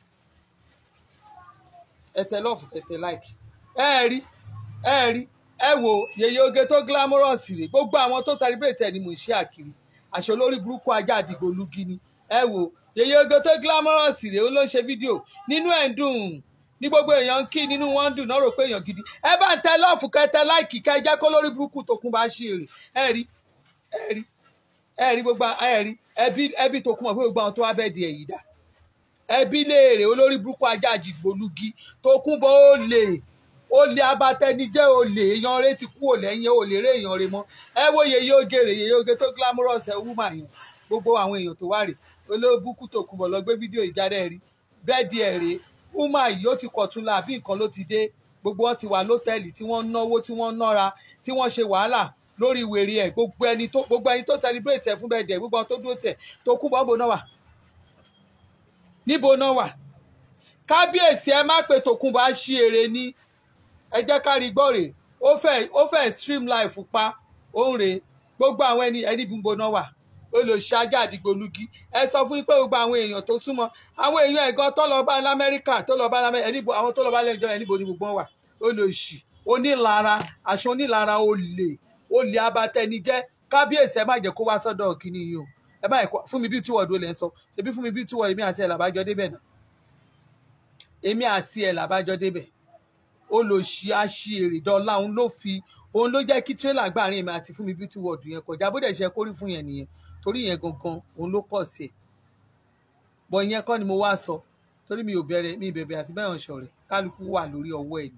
ẹ tẹ lọ́ọ̀fù kẹtẹ láìkì ẹ rí ẹ rí ẹ wo yèyé oge tó glamorous rè gbogbo àwọn tó celebrate ẹ ni mò ń ṣe àkiri àṣọ lórí burúkú ajá àdìgbò lugi ni ẹ wo yèyé oge tó glamorous rè ó ló ń ṣe fídíò nínú ẹ̀ ń dùn ní gbogbo èèyàn ń kí nínú wọn ń dùn náà rò pé èèyàn gidi ẹ bá ń tẹ lọ́ọ̀fù kẹtẹ láìkì kẹ jẹ́ kó lórí burúkú tó kún bá ṣe èrè ẹ rí ẹ rí ẹ rí gbogbo ẹ rí ẹbí ẹbí tó kún mọ̀ pé gbogbo àwọn tó wá bẹ́ẹ̀ di ẹ̀yìn dà ẹbí léèrè olórí burúkú ajá àjìgbòlugi tó kún bọ́ ó lè ó lè abatẹnijẹ́ ó lè èèyàn rẹ ti kú ò lẹ́yìn ó lè rí èèyàn rẹ mọ́ ẹ wo yèyé oge rè yèyé oge tó glamorous ẹ wúmà yẹn gbogbo àwọn èèyàn tó wà rè olóbùkú tó kún bọ̀ lọ gbé fídíò ìjáde rí bẹ́ẹ̀ di ẹ̀ rè wúmà yìí ó ti kọ̀tún la àbí nǹkan ló ti dé gbogbo wọn ti wà lọ́tẹ̀ẹ̀lì tí wọ́n ń náwó tí wọ́n ń nára tí wọ́n ṣe wàhálà lórí wèrè ẹ̀ gbogbo ẹni tó gbogbo ẹni tó celebrate ẹ̀ fún bẹ́ẹ̀ dẹ̀ gbogbo àwọn tó dúró tẹ̀ tó kún bọ́ bò náà wà níbo náà wà kábíyèsí ẹ má pe tòkunbọ̀ á ṣí èrè ní ẹ jẹ́ ká rí gbọ́ rè ó fẹ́ ó fẹ́ stream life pa ó ń rè gbogbo àwọn ẹni ẹni bí ń boná wà olùṣáájà àdìgbòlugi ẹ sọ fún yín pé gbogbo àwọn èèyàn tó súnmọ́ àwọn èèyàn ẹ̀gán tó lọ bá lamẹ́ríkà tó lọ bá lamẹ́ríkà ẹni bo- àwọn tó lọ bá lẹ́jọ́ ẹni bo ni gbogbo wọn wà olùṣì onílara aṣọ onílara olè olè abatẹnijẹ́ kábíyèsí ẹ má jẹ́ kó wá sọ́dọ̀ kínní yìí o ẹ má yẹ kó fún mi bí tíwọ́ọ̀dù lẹ́ ń sọ ṣebí fún mi bí tíwọ́ọ̀dù èmi àti ẹ̀ làbájọ débẹ̀ náà èmi àti ẹ̀ làbájọ débẹ̀ olòṣì aṣèrè dọ́là òun ló fi òun ló jẹ́ kí tírélà gbàrin èmi àti fún mi beauty world yẹn kọjá bó dẹ̀ ṣe kórí fún yẹn nìyẹn torí yẹn gangan òun ló pọ̀ sí ẹ̀ bọ̀ ìyẹn kọ́ ni mo wá sọ torí mi ò bẹ̀rẹ̀ mi ìbẹ̀bẹ̀ àti bẹ́ẹ̀ ṣọ̀rẹ́ kálukú wà lórí ọwọ́ ẹ̀ ni.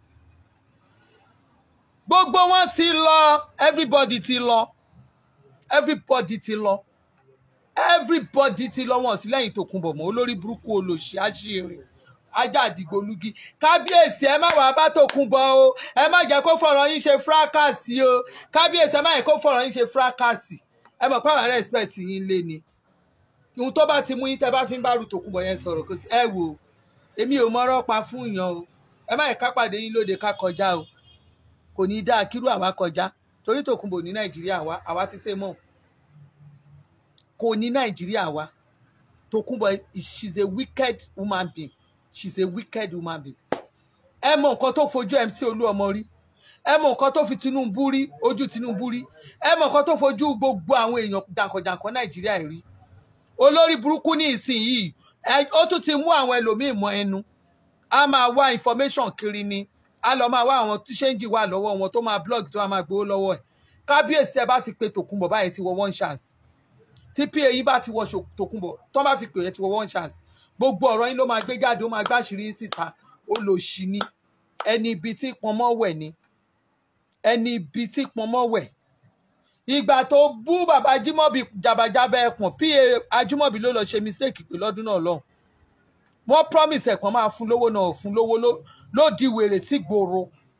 gbogbo wọn ti lọ everybody ti lọ everybody ti lọ everybody ti lọ wọn sí lẹ́yìn Tòkunbọ̀ mọ́ olórí burúkú olòṣì àṣírí ajá àdìgbòlugi kábíyèsí ẹ má wàá bá Tòkunbọ̀ o ẹ má jẹ́ kó fọ̀rọ̀ yín ṣe fúrákàsì o kábíyèsí ẹ má jẹ́ kó fọ̀rọ̀ yín ṣe fúrákàsì ẹ mọ̀ pé àwọn respect yín lé ni ohun tó bá ti mú yín tẹ́ bá fi ń bá ru Tòkunbọ̀ yẹn sọ̀rọ̀ kò sí ẹ wò ó èmi ò mọ̀rọ̀ pa fún yàn o ẹ má yẹ ká pàdé yín lóde ká kọjá o kò ní dáa kírú àwa kọjá torí Tòkunbọ̀ ní Nàìjíríà wa àwa ti ṣe mọ̀ kò ní Nàìjíríà wa Tòkunbọ̀ she's a wicked woman being she's a wicked woman being ẹ mọ nǹkan tó fojú MC Olúọmọ rí ẹ mọ nǹkan tó fi Tinubu rí ojú Tinubu rí ẹ mọ nǹkan tó fojú gbogbo àwọn èèyàn jàǹkànjàǹkàn Nàìjíríà rí olórí burúkú ní ìsinyìí ẹ- ó tún ti mú àwọn ẹlòmíín mọ ẹnu a máa wá information kiri ni a lọ máa wá àwọn tí ṣéǹjì wà lọ́wọ́ wọn tó máa blog tó máa gbowó lọ́wọ́ ẹ̀ kábíyèsí ẹ bá ti pe Tòkunbọ̀ báyìí ti wọ one chance tí pa yìí bá ti wọ ṣò- Tòkunbọ̀ tó bá fi pè é ti wọ one chance gbogbo ọ̀rọ̀ yín ló máa gbé jáde ó máa gbàṣírí yín síta ó lò sí ni ẹni ibi tí pọnmọ́ wẹ̀ ni ẹni ibi tí pọnmọ́ wẹ̀ ìgbà tó bú bàbá Ajímọ̀bí jàbàjábà ẹ̀pọ̀n pa Ajímọ̀bí ló lọ ṣe mistake pé lọ́dún náà lọ́hùn wọ́n promise ẹ̀pọ̀n máa fún lówó náà ò fún lówó ló- ló di wèrè sí gbòòrò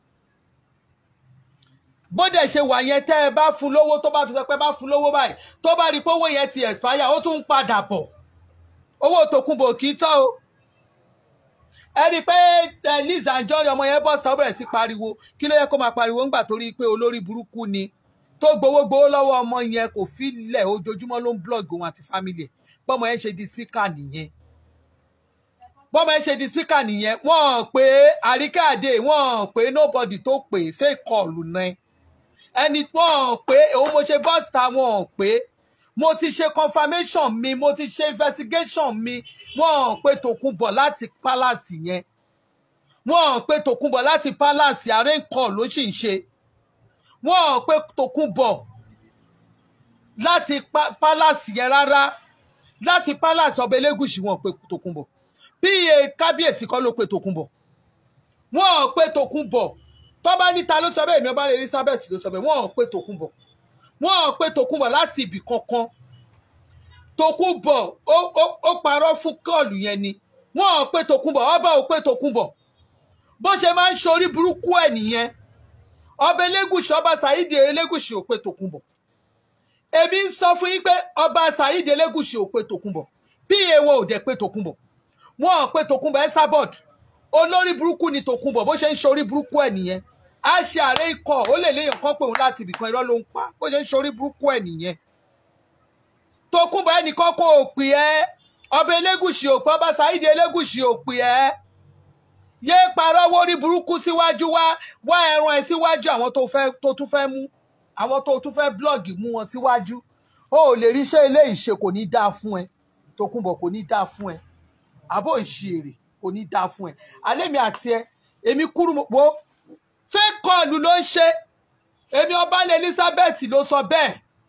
bó dẹ̀ ṣe wà yẹn tẹ́ ẹ bá fún lówó tó bá fi sọ pé bá fún lówó báyìí tó bá rí i pé owó yẹn ti expire ó tún ń padà bọ̀ owó Tòkunbọ̀ kì í tán o ẹ rí i pé eh, Liz Anjorin ọmọ yẹn bọ́ sọ ó bẹ̀rẹ̀ sí pariwo kí ló yẹ kó máa pariwo ńgbà torí pé olórí burúkú ni tó gbowó gbowó lọ́wọ́ ọmọ yẹn kò fi lẹ̀ ojoojúmọ́ ló ń blog òun àti family ẹ̀ bọ́mọ yẹn ṣe di speaker nìyẹn bọ́mọ yẹn ṣe di speaker nìyẹn wọ́n pé Àríkẹ́ Àdé wọ́n pé nobody tó pè fake call náà ẹni wọ́n pé òun mo ṣe bọ́sítà wọ́n pé mo ti ṣe confirmation mi mo ti ṣe investigation mi wọ́n pé Tòkunbọ̀ láti palace yẹn wọ́n pé Tòkunbọ̀ láti palace àárẹ̀ nǹkan ló sì ń ṣe wọ́n pé Tòkunbọ̀ láti pa- palace yẹn rárá láti palace ọba Elégùṣì wọ́n pé Tòkunbọ̀ pa kábíyèsí kọ́ ló pé Tòkunbọ̀ wọ́n pé Tòkunbọ̀ tó bá níta ló sọ bẹ́ẹ̀ mi ọba Elizabeth ló sọ bẹ́ẹ̀ wọ́n pé Tòkunbọ̀ wọ́n pé Tòkunbọ̀ láti ibì kankan Tòkunbọ̀ ó ó- ó parọ́ fún kọ́ọ̀lù yẹn ni wọ́n pé Tòkunbọ̀ ọba ò pé Tòkunbọ̀ bó ṣe máa ń ṣorí burúkú ẹ̀ nìyẹn ọba Elégùṣì ọba Saheed Elégùṣì ò pé Tòkunbọ̀ èmi ń sọ fún yín pé ọba Saheed Elégùṣì ò pé Tòkunbọ̀ bí èèwọ̀ ò dẹ̀ pé Tòkunbọ̀ wọ́n pé Tòkunbọ̀ ẹ̀ sábọ̀d olórí burúkú ni Tòkunbọ̀ bó ṣe ń ṣorí burúkú ẹ̀ nìyẹn a ṣe àárẹ̀ ikọ̀ ó lè léèyàn kan pé òun láti ibìkan irọ́ ló ń pa bó ṣe ń ṣorí burúkú ẹ̀ nìyẹn Tòkunbọ̀ ẹnìkan kò pè ẹ́ ọba Elégùṣì ò pé ọba Saheed Elégùṣì ò pè ẹ́ yé parọ́ wórí burúkú síwájú wá wá ẹran ẹ síwájú àwọn tó fẹ́ tó tún fẹ́ mú àwọn tó tún fẹ́ blọ́ọ̀gì mú wọn síwájú o ò lè ríṣẹ́ ilé ìṣe kò ní dáa fún ẹ Tòkunbọ̀ kò ní dáa fún ẹ àbó ìṣirè kò ní dáa fún ẹ alẹ́ mi àti ẹ èmi kúrú mo wo fake call ló ń ṣe èmi ọbalẹ̀ Elizabeth ló sọ bẹ́ẹ̀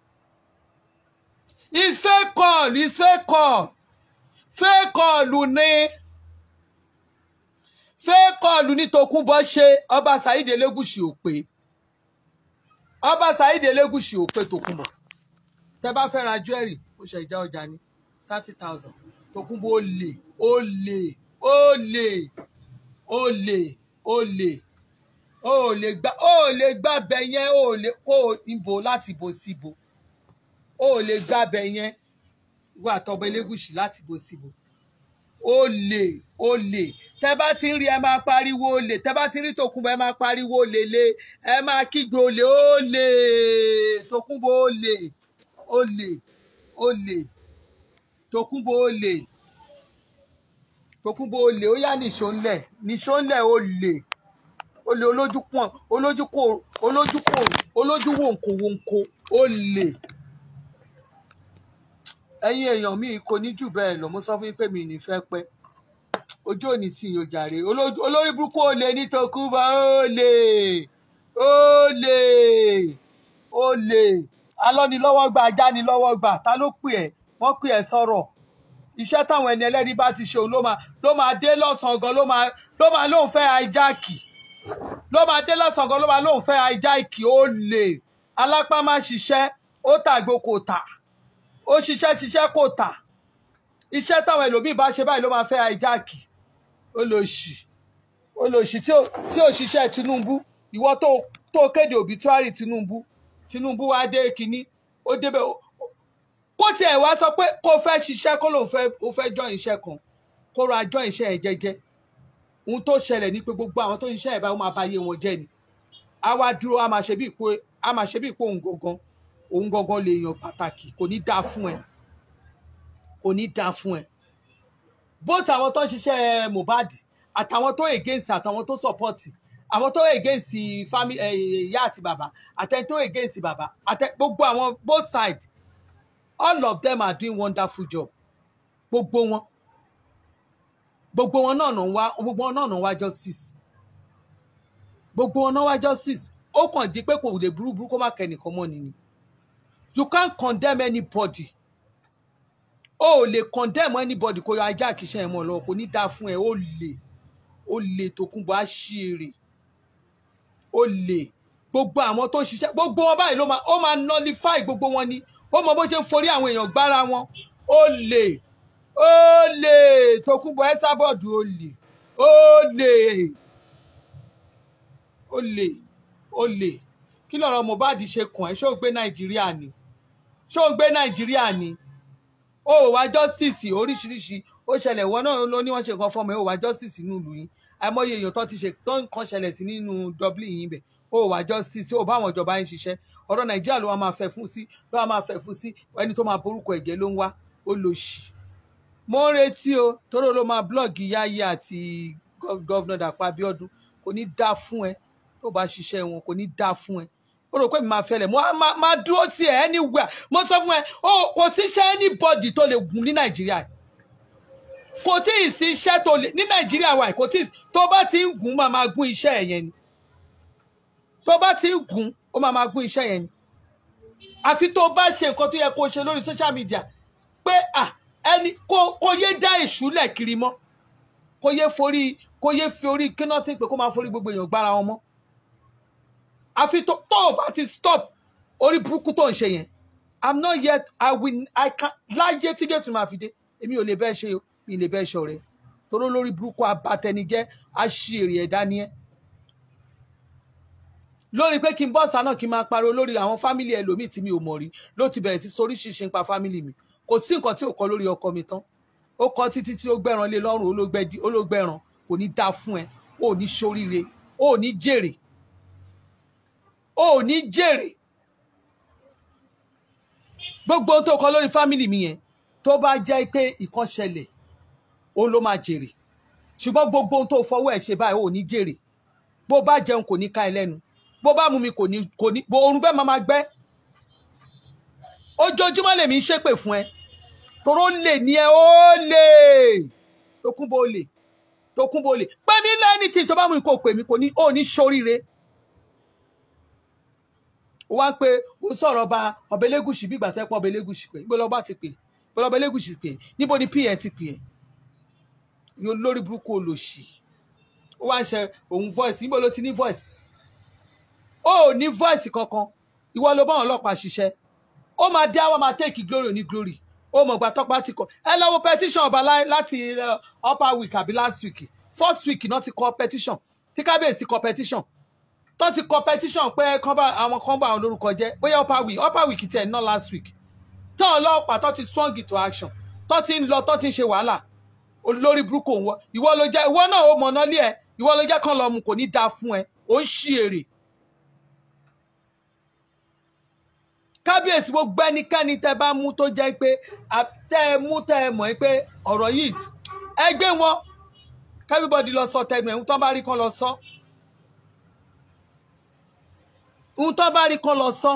it's fake call it's fake call fake call ni fake call ní Tòkunbọ̀ ṣe ọba Saheed Elégùṣì ò pé ọba Saheed Elégùṣì ò pé Tòkunbọ̀ tẹ bá fẹ́ ra jewelry ó ṣe ìjà ọjà ní thirty thousand Tòkunbọ̀ ó lè ó lè ó lè ó lè ó lè ó lè gbá ó lè gbá bẹ yẹn ó lè ó ibo láti ibo sí ibo ó lè gbá bẹ yẹn wà tọba Elégùṣì láti ibo sí ibo ó lè ó lè tẹ bá ti ń rí ẹ máa pariwo ó lè tẹ bá ti ń rí Tòkunbọ̀ ẹ máa pariwo ó lè lè ẹ máa kígbe ó lè ó lè Tòkunbọ̀ ó lè ó lè ó lè Tòkunbọ̀ ó lè Tòkunbọ̀ ó lè ó yá nìṣó ńlẹ̀ nìṣó ńlẹ̀ ó lè ó lè olójú pọ̀n olójú kò olójú kò olójú wòǹkò wòǹkò ó lè ẹ̀yin èèyàn mi kò ní jù bẹ́ẹ̀ lọ mo sọ fún yín pé mi ì ní fẹ́ pẹ́ ojú òní tí yóò jàre Olójú- olórí burúkú ó lè ní Tòkunbọ̀ ó lè ó lè ó lè alọ́nilọ́wọ́ gbà ajánilọ́wọ́ gbà ta ló pè ẹ́ wọ́n pè ẹ́ sọ̀rọ̀ iṣẹ́ táwọn ẹni ẹlẹ́ni bá ti ṣe òun ló máa ló máa dé lọ́sàn-án gan ló máa ló máa lóun fẹ́ hijackì ló máa dé lọ́sàn-án gan ló máa lóun fẹ́ hijackì ó lè alápá má ṣiṣẹ́ ó tàgbó kò tà ó ṣiṣẹ́ ṣiṣẹ́ kò tà iṣẹ́ táwọn ẹlòmíì bá ṣe báyìí ló máa fẹ́ àìjáàkì olòṣì olòṣì tí ò tí ò ṣiṣẹ́ Tinubu ìwọ tó tó kéde òbítúárì Tinubu Tinubu wá dé kínní ó débẹ̀ ó- ó- kó tiẹ̀ wá sọ pé kó fẹ́ ṣiṣẹ́ kó lòun fẹ́ ó fẹ́ jọ iṣẹ́ kan kó ra jọ iṣẹ́ ẹ̀ jẹ́jẹ́ ohun tó ṣẹlẹ̀ ní pé gbogbo àwọn tó ń ṣiṣẹ́ ẹ̀ báyìí ó máa bá yé wọn jẹ́ ni a wá dúró a máa ṣe bí pé a máa ṣe bí pé òun gangan òun gangan lè yàn pàtàkì kò ní dáa fún ẹ kò ní dáa fún ẹ both àwọn tó ń ṣiṣẹ́ Mohbad àtàwọn tó against àtàwọn tó support àwọn tó against family ìyá àti bàbá àtẹni tó against bàbá àtẹ gbogbo àwọn both sides all of them are doing wonderful job gbogbo wọn gbogbo wọn náà náà ń wá gbogbo wọn náà náà ń wá justice gbogbo wọn náà wá justice ó kàn di pé kò lè burúburú kó má kẹ́nìkan mọ́ ni ni you can't condemn anybody o ò lè condemn anybody kó yọ ajá kìíṣẹ́ ẹ̀ mọ́ lọ kò ní dáa fún ẹ ó lè ó lè Tókunbọ̀ á ṣí èrè ó lè gbogbo àwọn tó ń ṣiṣẹ́ gbogbo wọn báyìí ló máa ó máa nullify gbogbo wọn ni ó mọ bó ṣe ń forí àwọn èèyàn gbára wọn ó lè ó lè Tókunbọ̀ ẹ sábọ̀dù ó lè ó lè ó lè ó lè kí lọ̀rọ̀ Mohbad ṣe kàn ẹ́ ṣó o gbé Nàìjíríà ni ṣó o gbé Nàìjíríà ni ó wá justice oríṣiríṣi ó ṣẹlẹ̀ ìwọ náà ló ní wọ́n ṣe nǹkan fọmọ ẹ̀ ó wá justice nínú ìlú yín àìmọye èèyàn tó ti ṣe tó nǹkan ṣẹlẹ̀ sí nínú Dublin yín bẹ̀ ó wá justice ó bá àwọn ìjọba yín ṣiṣẹ́ ọ̀rọ̀ Nàìjíríà ló wá máa fẹ́ fún sí ló wá máa fẹ́ fún sí ẹni tó máa borúkọ ẹ̀jẹ̀ ló ń wá ó lò ṣì mo ń retí o tóró ló máa blọọgì Yáyé àti gọ́vnà Dàpọ̀ Abíọ́dún kò ní dá fún ẹ tó bá ṣiṣẹ́ wọn kò ní dá fún ẹ ó rò pé mi máa fẹlẹ̀ mo á máa máa dúró tì ẹ́ anywhere mo sọ fún ẹ ó kò síṣẹ́ anybody tó lè gùn ní nàìjíríà kò tí ì sí iṣẹ́ tó lè ní nàìjíríà wa kò tí ì tó bá ti ń gùn máa máa gún iṣẹ́ ẹ̀ yẹn ni tó bá ti ń gùn ó máa máa gún iṣẹ́ yẹn ni àfi tó bá ṣe nǹkan tó yẹ kó ṣe lórí social media pé à ẹni kó kó yé dá ìṣúlẹ̀ kiri mọ́ kó yé forí kó yé fi orí kíná tí pé kó máa forí gbogbo èèyàn gbára wọn mọ́ àfi tó tó o bá ti stop orí burúkú tó ń ṣe yẹn i'm not yet i will i can láyé tí jésù máa fi dé èmi ò lè bẹ́ẹ̀ ṣe o mi ò lè bẹ́ẹ̀ ṣe ọ̀rẹ́ toró lórí burúkú abatẹnijẹ́ aṣèrè ẹ̀dá ni ẹ́ lórí pé kí n bọ́ọ̀sà náà kí n máa pariwo lórí àwọn fámìlì ẹlòmíì tí mi ò mọ̀ rí ló ti bẹ̀rẹ̀ sí soríṣiríṣi nípa fámìlì mi kò sí nǹkan tí ò kọ lórí ọkọ mi tán ó kọ títí tí ó gbẹ̀ràn lé lọ́rùn olóògbẹ̀dì- olóògbẹ̀ràn kò ní dáa fún ẹ ó ní ṣoríire ó ní jèrè ó ní jèrè gbogbo ohun tó kọ lórí fámìlì mi yẹn tó bá jẹ́ pé ìkan ṣẹlẹ̀ ó ló máa jèrè ṣùgbọ́n gbogbo ohun tó fọwọ́ ẹ̀ ṣe báyìí ó ní jèrè bó bá jẹun kò ní ká ẹ lẹ́nu bó bá mú mi kò ní kò ní bó orun bẹ́ẹ̀ máa máa gbẹ́ ojoojúmọ́ lèmi ń ṣépè fún ẹ toró lè ní ẹ ó lè Tókunbọ̀ ó lè Tókunbọ̀ ó lè pé mi lẹ́ni tí tó bá mú mi kò pè mí kò ní ó ní ṣoríire ó wá pé ó sọ̀rọ̀ ọba ọba elégùsì bí ìgbà tẹ́ pọ̀ ọba elégùsì pé níbo lọ́ba ti pè níbo lọ́ba elégùsì pè níbo ni pn ti pè ẹ́ ní olórí burúkú olòṣì ó wá ń ṣe òun voice níbo ló ti ní voice ó ò ní voice kankan ìwọ ló bá àwọn ọlọ́pàá ṣiṣẹ́ ó máa dé àwọn máa take glory ní glory ó mọ̀ gbà tọ́pá ti kọ ẹ lọ́wọ́ petition ọba lá- láti uh, upper week àbí last week first week náà ti kọ petition tí kábíyèsí kọ petition tó ti kọ petition pé kán bá àwọn kan bá àwọn lórúkọ jẹ́ bóyá upper week upper week tiẹ̀ náà last week tó ọlọ́pàá tó ti swung into action tó ti ń lọ tó ti ń ṣe wàhálà olórí burúkú òun wọ ìwọ ló jẹ́ ìwọ náà ó mọ̀nà lé ẹ ìwọ ló jẹ́ kán lọ mu kò ní dáa fún ẹ ó ń ṣí èrè kábíyèsí gbogbo ẹnikẹ́ni tẹ́ bá mú tó jẹ́ pé à- tẹ́ ẹ mú tẹ́ ẹ mọ̀ pé ọ̀rọ̀ yìí ẹ gbé wọn everybody lọ sọ tẹnu ẹ̀ ń tán bá rí kán lọ sọ ń tán bá rí kán lọ sọ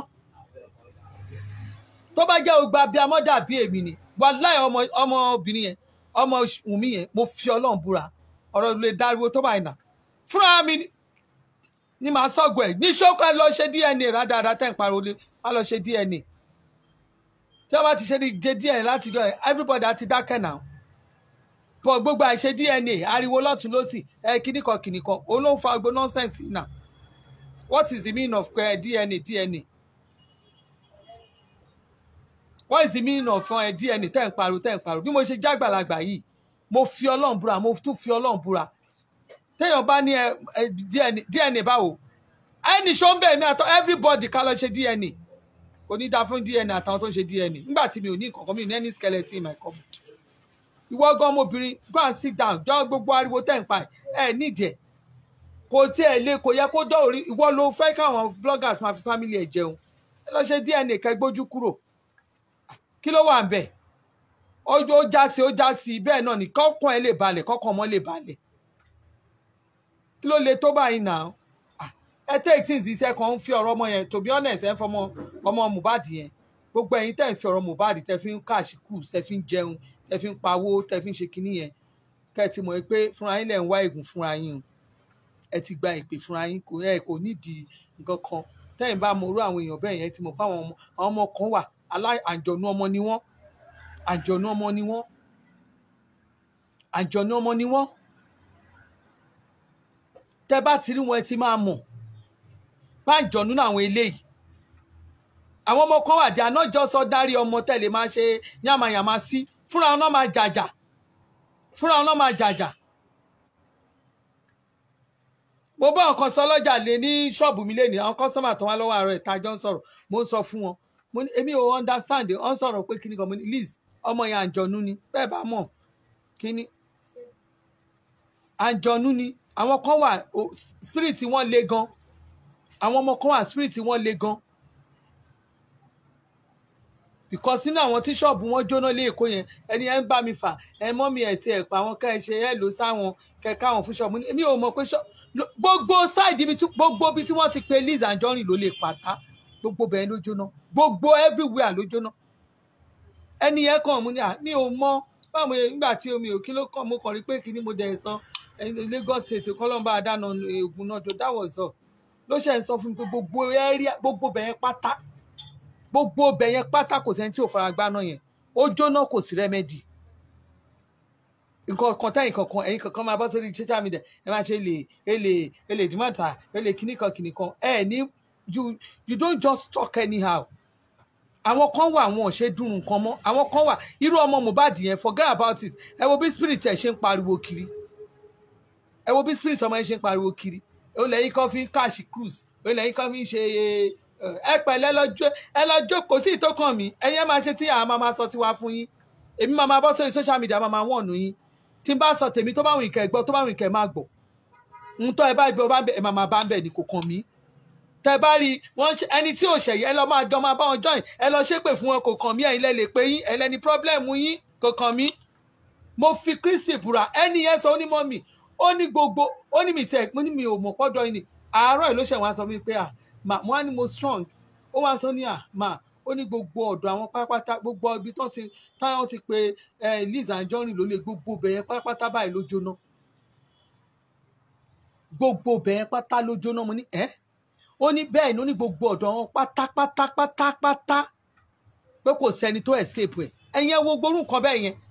tó bá jẹ́ ògbà bíi amọ́dà bíi èmi ni wàláì ọmọ ọmọbìnrin yẹn ọmọ wùmí yẹn mo fi ọlọ́run búra ọ̀rọ̀ lè dariwo tó báyìí nà fúnra mi ni- ni màá sọ̀gbọ̀ ẹ̀ ní ṣókò ẹ lọ ṣe dna rádaràdà tẹ̀ ń pariwo lé má lọ ṣe dna tí wọ́n bá ti ṣe ní ṣe dna láti jọ ẹ̀ everybody á ti dákẹ́ náà bọ̀ gbogbo àìṣe dna ariwo lọ́tún lọ́sì ẹ kíníkan kíníkan òun ló ń fa gbogbo nọ́nsẹ̀nsì náà what is the meaning of uh, dna dna what is the meaning of ẹ DNA tẹ́ ń pariwo tẹ́ ń pariwo bí mo ṣe jágbàlagbà yìí mo fi ọlọ́run búra mo tún fi ọlọ́run búra téèyàn bá ní ẹ ẹ DNA DNA báwo ẹnì ṣó ń bẹ̀ mí àtọ everybody ká lọ ṣe DNA kò ní dáa fún DNA àtàwọn tó ń ṣe DNA nígbà tí mi ò ní nǹkan kan mi ò ní any skeleton in my cupboard ìwọ gan ọmọbìnrin go and sit down jọ gbogbo ariwo tẹ́ ń pa ẹ nídìí ẹ̀ kò tiẹ̀ lé kò yẹ kó dọ̀rí ìwọ ló fẹ́ káwọn bloggers máa fi family ẹ̀ jẹun ẹ lọ ṣe DNA kẹgbójú kúrò kí ló wà ń bẹ̀ ọjọ́ ó já sí ó já sí bẹ́ẹ̀ náà ní kọ́kàn ẹ lè balẹ̀ kọ́kàn ọmọ lè balẹ̀ kí ló le tó báyìí náà Ah, ẹ take things iṣẹ́ kan ń fi ọ̀rọ̀ ọmọ yẹn to be honest ẹ ń fọmọ ọmọ Mohbad yẹn gbogbo ẹ̀yin tẹ́ ń fi ọ̀rọ̀ Mohbad tẹ́ fi ń káàṣì kù tẹ́ fi ń jẹun tẹ́ fi ń pawó tẹ́ fi ń ṣe kinní yẹn kẹ́ ẹ ti mọ̀ pé fúnra yín lẹ̀ ń wá ègùn fúnra yín o ẹ ti gba ìpè fúnra yín kò ẹ kò nídìí nǹkan kan tẹ́yìn bá mọ orú àwọn èèyàn bẹ́ẹ̀ yẹn ti mọ̀ pé àwọn ọmọ àwọn ọmọ kan wà alá- àjọ̀nú ọmọ ni wọ́n àjọ̀nú ọmọ ni wọ́n àjọ̀nú ọmọ ni wọ́n tẹ́ bá ti rí wọn ẹ ti máa mọ̀ bá àjọ̀nú náà àwọn eléyìí àwọn ọmọ kan wà dé ànájọ sọ dárí ọmọ tẹ̀lé máa ṣe yàmàyàmà sí fúnra wọn náà máa jàjà fúnra wọn náà máa jàjà mo bá ọkàn sọ lọ́jà lé ní ṣọ́ọ̀bù mi lénìí àwọn kọ́sọ́mà tó wá lọ́wọ́ àárọ̀ ìta jọ ń sọ̀rọ̀ mo ń sọ fún wọn mo ní èmi ò understand ọ ń sọ̀rọ̀ pé kíní kan mo ní liz ọmọ yẹn àjọ̀nú ni bẹ́ẹ̀ bá mọ̀ kíní àjọ̀nú ni àwọn kan wà o- spirit wọn le gan àwọn ọmọ kan wà spirit wọn le gan because nínú àwọn tí ṣọ́ọ̀bù wọn jóná lé èkó yẹn ẹni ẹ ń bá mi fà ẹ mọ́ mi ẹ̀ tí ẹ̀ pa àwọn kẹ́ ẹ ṣe ẹ lò sáwọn kẹ́ ẹ káwọn fún ṣọ́ọ̀bù èmi ò mọ̀ pé ṣọ́ọ̀bù lo- gbogbo sáìdì ibi tí gbogbo ibi tí wọ́n ti pe Liz Anjorin ló lè pàtá gbogbo bẹ́ẹ̀ ló jóná gbogbo everywhere ló jóná ẹni yẹn kàn mú ni à mi ò mọ báwo yẹn nígbà tí omi ò kí ló kàn mo kàn rí pé kí ni mo dẹ̀ sọ ẹni Lagos State kọ́lọ́mbà àdánù oògùn náà tó dáwọ̀ sọ ló ṣe ń sọ fún mi pé gbogbo area gbogbo bẹ́ẹ̀ pátá gbogbo bẹ́ẹ̀ pátá kò sẹ́ni tí ò fara gbá náà yẹn ó jóná kò sí rẹ́mẹ́dì nǹkan kan tẹ́yìn kankan ẹ̀yin kankan máa bọ́ sórí social media ẹ máa ṣe lè èlè èlè dìmọ̀tà èlè kíní kan kíní kan ẹ ní you you don't just talk anyhow àwọn kan wà wọn ò ṣe dùn nǹkan mọ́ àwọn kan wà irú ọmọ Mohbad yẹn forget about it ẹ wo bí spirit ẹ ṣe ń pariwo kiri ẹ wo bí spirit ọmọ yẹn ṣe ń pariwo kiri ó lẹ́yìn kan fi ń káàṣì cruise ó lẹ́yìn kan fi ń ṣe ẹ pẹ̀lẹ́ lọ́jọ́ ẹ lọ́jọ́ kò sí ìtókàn mi ẹ̀yẹ́ máa ṣe tí àwọn máa máa sọ tiwa fún yín èmi máa máa bọ́ sórí social media máa máa wọ̀nù yín tí n bá sọ tèmi tó bá wù ìkẹ́ gbọ́ tó bá wù ìkẹ́ má gbọ́ ń tọ́ ẹ bá ibi ọba ẹ máa máa bá ń bẹ̀ ní kò kàn mí tẹ bá rí wọn ṣe- ẹni tí ò ṣẹ̀yẹ ẹ lọ máa jọ máa bá wọn join ẹ lọ ṣépè fún wọn kò kàn mí ẹ̀yin lẹ lè pé yín ẹ lẹni problem yín kò kàn mí mo fi Kristi búra ẹni yẹn sọ ó ní mọ́ mi ó ní gbogbo ó ní mi tẹ mo ní mi ò mọ̀ pọ́dọ̀ yìí ni àárọ̀ ẹ̀ ló ṣẹ̀ wá sọ mi pé à mà mo á ní mo strong ó wá sọ ní à mà ó ní gbogbo ọ̀dọ̀ àwọn pátápátá gbogbo ibi tó ti táwọn ti pe eh, Liz Anjorin ló lè gbogbo bẹ̀yẹn pátápátá báyìí ló jóná gbogbo bẹ̀yẹn pátá ló jóná mo ní ẹ́ ó ní bẹ́ẹ̀ ni ó ní gbogbo ọ̀dọ̀ wọn pátápátá pátápátá pé kò sẹ́ni tó escape ẹ̀ ẹ̀yin ẹ̀ wo gbórú nǹkan bẹ́ẹ̀ yẹn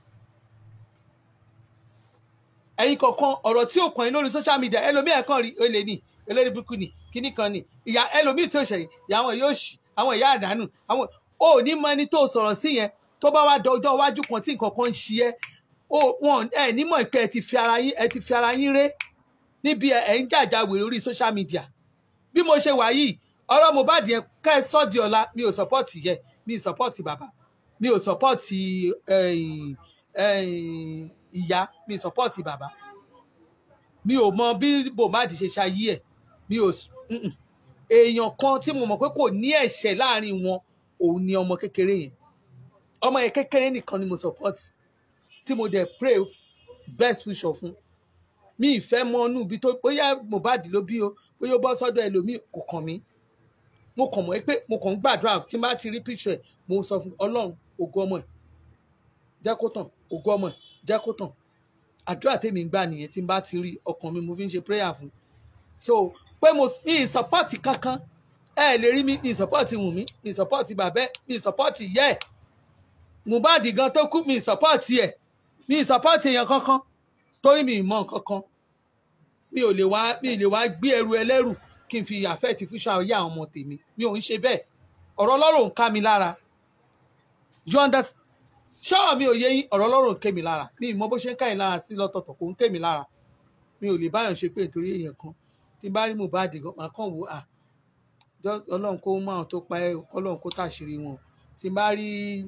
ẹ̀yin kọ̀ọ̀kan ọ̀rọ̀ tí ò kàn yín lórí social media ẹlòmíì ẹ̀ kàn rí olè ní eléré burúkú ni kíní kan ni ìyá ẹlòmíì tí ò ṣẹ̀yìn ìyá àwọn yóò ṣì àwọn ìyá àdánù àwọn ò ní mọ ẹni tó sọ̀rọ̀ sí yẹn tó bá wá dọjọ́ iwájú kan tí nǹkan kan ń ṣe ẹ́ ó wọn ẹ nímọ̀ pé ẹ ti fi ara yín ẹ ti fi ara yín ré níbi ẹ ẹ ń jàjà wèrè orí social media bí mo ṣe wà yìí ọ̀rọ̀ Mohbad yẹn ká ẹ sọ́ di ọ̀la mi ò sọ́pọ́ọ̀tì yẹ mi ò sọ́pọ́ọ̀tì bàbá mi ò sọ́pọ́ọ̀tì ẹ̀yìn, ẹ̀yìn, ìyá mi ò sọ́pọ́ọ̀tì bàbá mi ò mọ bí Mohbad ṣe ṣayé ẹ̀ mi ò s- mm-mm. èèyàn kan tí mo mọ̀ pé kò ní ẹ̀ṣẹ̀ láàrin wọn òun ni ọmọ kékeré yẹn ọmọ yẹn kékeré nìkan ni mo sọ́pọ́ọ̀tì tí mo dẹ̀ pray best future fún mi ìfẹ́ mọ inú ibi tó bóyá Mohbad ló bí o bóyá ó bọ́ sọ́dọ̀ ẹlòmíì kò kàn mí mo kàn mọ́ pé mo kàn ń gbàdúrà tí n bá ti rí picture ẹ̀ mo sọ fún ọlọ́run ògo ọmọ ẹ̀ jẹ́ kó tàn ògo ọmọ ẹ̀ jẹ́ kó tàn àdúrà tèmi ń gbà nìyẹn tí n bá ti rí ọkàn mi mo fi ń ṣe prayer fún so pé mo mi ì support kankan ẹ lè rí mi mi ì support Wùnmí mi ì support bàbẹ́ mi ì support ìyá ẹ̀ Mohbad gan tó kú mi ì support ẹ̀ mi ì support èèyàn kankan torí mi ì mọ nǹkan kan mi ò lè wá mi ì lè wá gbé ẹrù ẹlẹ́rù kí n fi àfẹ́ẹ̀tì fúnṣà ọyá àwọn ọmọ tèmi mi ò ń ṣe bẹ́ẹ̀ ọ̀rọ̀ ọlọ́rọ̀ ń ká mi lára you understand ṣọ́ọ̀ mi ò yé yín ọ̀rọ̀ ọlọ́run ké mi lára mi ì mọ bó ṣe ń ká yín lára sí lọ́tọ̀ọ̀tọ̀ kò ń ké mi lára mi ò lè báyọ̀ ṣe pé nítorí èèyàn kan tí n bá rí Mohbad gan màá kàn wò à jọ- ọlọ́run kó mú àwọn tó pa ẹ́ ọlọ́run kó tàṣírí wọn tí n bá rí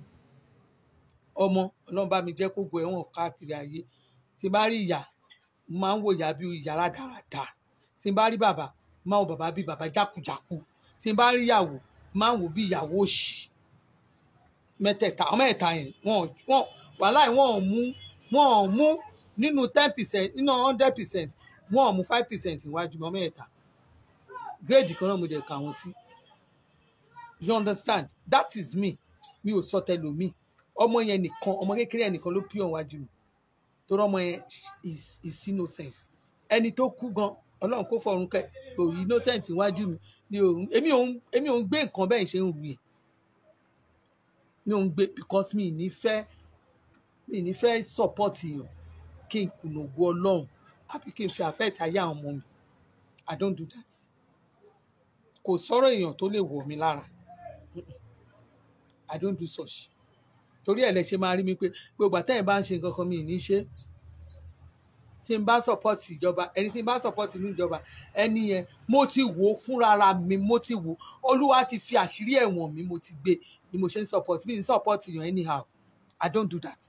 ọmọ ọlọ́run bá mi jẹ́ kó gbọ́ ẹ̀wọ̀n káàkiri ayé tí n bá rí ìyá mo máa ń wò ìyá bí ìyá rádaràda tí n bá rí bàbá mo máa ń wò bàbá bí bàbá jákujàku tí n bá rí ìyàwó mo máa ń wò bí ìyàwó òṣì mẹ́tẹ̀ẹ̀ta ọmọ ẹ̀ta yẹn wọn wọn wàhálà yìí wọn ò mú wọn ò mú nínú ten percent nínú hundred percent wọn ò mú five percent iwájú ọmọ ẹ̀ta gírèdì kan náà mo dẹ̀ kà wọ́n sí you understand that is me mi ò sọ tẹlomi ọmọ yẹn nìkan ọmọ kékeré yẹn nìkan ló pure wájú mi torí ọmọ yẹn is is innocent ẹni tó kú gan ọlọ́run kó fọ̀run kẹ́ kò innocent iwájú mi mi ò èmi ò ń èmi ò ń gbé nǹkan bẹ́ẹ̀ ṣe ń ru yẹn mi ò ń gbé because mi ì ní fẹ́ mi ì ní fẹ́ support èèyàn kí n kùnà ògo ọlọ́run àbí kí n fi affect ayé àwọn ọmọ mi i don't do that kò sọ̀rọ̀ èèyàn tó lè wọ̀ mí lára Mm-mm. i don't do such torí ẹ̀ lẹ ṣe máa rí mi pé gbogbo àtẹ̀yìn bá ń ṣe nǹkan kan mi ì ní ṣe tí n bá support ìjọba ẹni tí n bá support inú ìjọba ẹni yẹn mo ti wò ó fúnra ara mi mo ti wò ó olúwa ti fi àṣírí ẹ̀wọ̀n mi mo ti gbé ni mo ṣe ń support mi ń support yàn anyhow i don't do that.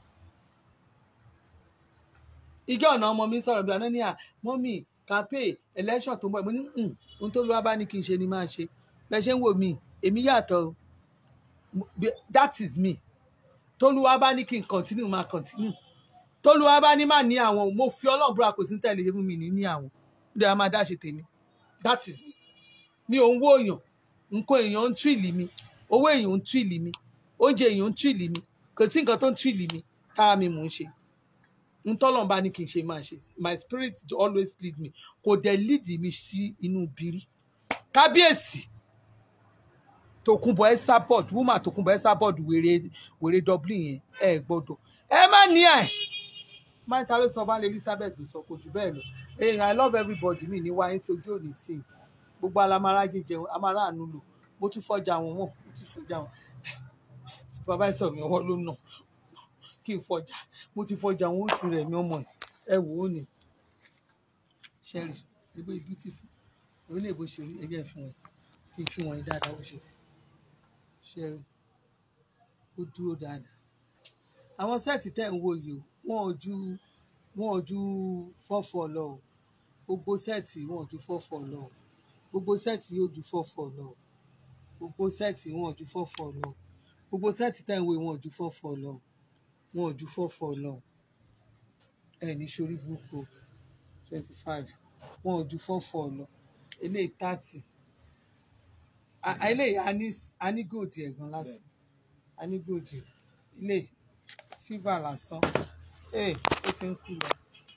ìjọ ọ̀nà ọmọ mi sọ̀rọ̀ bí ọ̀nà ní à mọ́mì campaign election tó ń bọ̀ mo ní "Hmm, ohun tó lọ́wọ́ bá ní kí n ṣe ni máa ṣe bẹ́ẹ̀ ṣe ń wò mí èmi yàtọ̀ o. Mo- bí- that is me tólúwa bá ní kí n continue máa continue tólúwa bá ní má ní àwọn mo fi ọlọ́run búra kò sí ní tẹ̀lé fún mi ní ní àwọn ó dẹ̀ máa dá ṣe tèmi that is me mi ò ń wó èèyàn nǹkan èèyàn ń tìrìlì mi owó èèyàn ń tìrìlì mi oúnjẹ èèyàn ń tìrìlì mi kò sí nǹkan tó ń tìrìlì mi tára mi mò ń ṣe n tọ́lọ́n bá ní kí n ṣe máa ṣe my spirit always lead me kò dẹ̀ lead mi sí inú biri kábíyèsí tòkunbọ̀ ẹ́sàpọ̀t woman tòkunbọ̀ ẹ́sàpọ̀t wèrè wèrè dublin yẹn ẹ gbọ́dọ̀ ẹ má ní ẹ̀ máa ta ló sọ bá lè elizabeth sọ kò jù bẹ́ẹ̀ lọ hey i love everybody mi ní wáyé tí ojú òní tì í gbogbo alamara jíjẹun amara àánú lò mo tún fọjà wọn wọn mo tún fọjà wọn supervisor mi ọwọ́ ló nà kí n fọjà mo ti fọjà wọn ó ti rẹ̀ mí ọmọ ẹ̀ ẹ wò ó ní sherry ebe beautiful orílẹ̀ èbó ṣe rí ẹgbẹ́ fún ẹ kí n fi wọ̀nyí dáadáa ó ṣe sherry ó dúró dáadáa àwọn sẹ́ẹ̀tì tẹ̀ ń wò yìí o wọn ò ju wọn ò ju fọ́fọ́ lọ o gbogbo sẹ́ẹ̀tì wọn ò ju fọ́fọ́ lọ o gbogbo sẹ́ẹ̀tì yóò ju fọ́fọ́ lọ o gbogbo sẹ́ẹ̀tì wọn ò ju fọ́fọ́ lọ o gbogbo sẹ́ẹ̀tì tẹ̀ ń wò yìí wọn ò ju fọ́fọ́ lọ o wọn ò ju fọ́fọ́ lọ o ẹ ní sórí burúkú twenty five wọn ò ju fọ́fọ́ lọ eléyìí thirty eléyìí a ní a ní gòdì ẹ̀gbọ́n lásán a ní gòdì eléyìí silver lásán ee ó ti ń kú lọ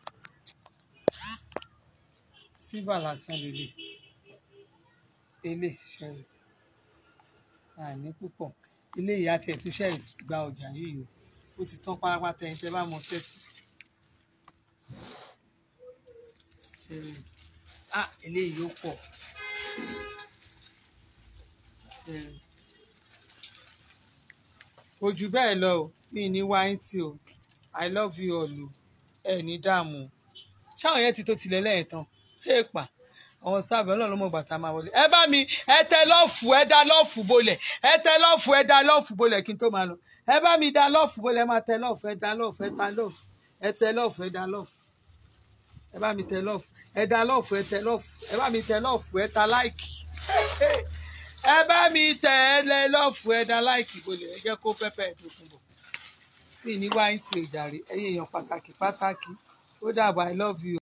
silver lásán lélẹ̀ eléyìí ṣẹlẹ̀ àní púpọ̀ eléyìí àti ẹ̀túnṣe gba ọjà yìí o ó ti tán pátápátá ẹni tẹ́ bá mọ sẹ́ẹ̀tì ṣẹlẹ̀ ah eléyìí yóò pọ̀ ṣẹlẹ̀ kò jù bẹ́ẹ̀ lọ o mi ní wáyé tí o i love you all o ẹ ní dààmú o ṣáwọn yẹn ti tó tilẹ̀ lẹ́yìn tán èèpà àwọn staff ọlọ́run ló mọ̀ gbàtà máa wọlé ẹ bá mi ẹ tẹ lọ́ọ̀fù ẹ dá lọ́ọ̀fù bolẹ̀ ẹ tẹ lọ́ọ̀fù ẹ dá lọ́ọ̀fù bolẹ̀ kí n tó máa lọ ẹ bá mi dá lọ́ọ̀fù bolẹ̀ ẹ máa tẹ lọ́ọ̀fù ẹ dá lọ́ọ̀fù ẹ ta lọ́ọ̀fù ẹ tẹ lọ́ọ̀fù ẹ dá lọ́ọ̀fù ẹ bá mi tẹ lọ́ọ̀fù ẹ dá lọ́ọ̀fù ẹ tẹ lọ́ọ̀fù ẹ bá mi tẹ lọ́ọ̀fù ẹ ta láìkì ẹ bá mi tẹ ẹ lẹ lọ́ọ̀fù ẹ dá láìkì bolẹ̀ ẹ jẹ́ kó pẹ́pẹ́ ẹ̀ tó kún bọ̀ mi ní wáyé tí o jàre ẹ̀yin èèyàn pàtàkì pàtàkì ó dàbọ̀ i love you.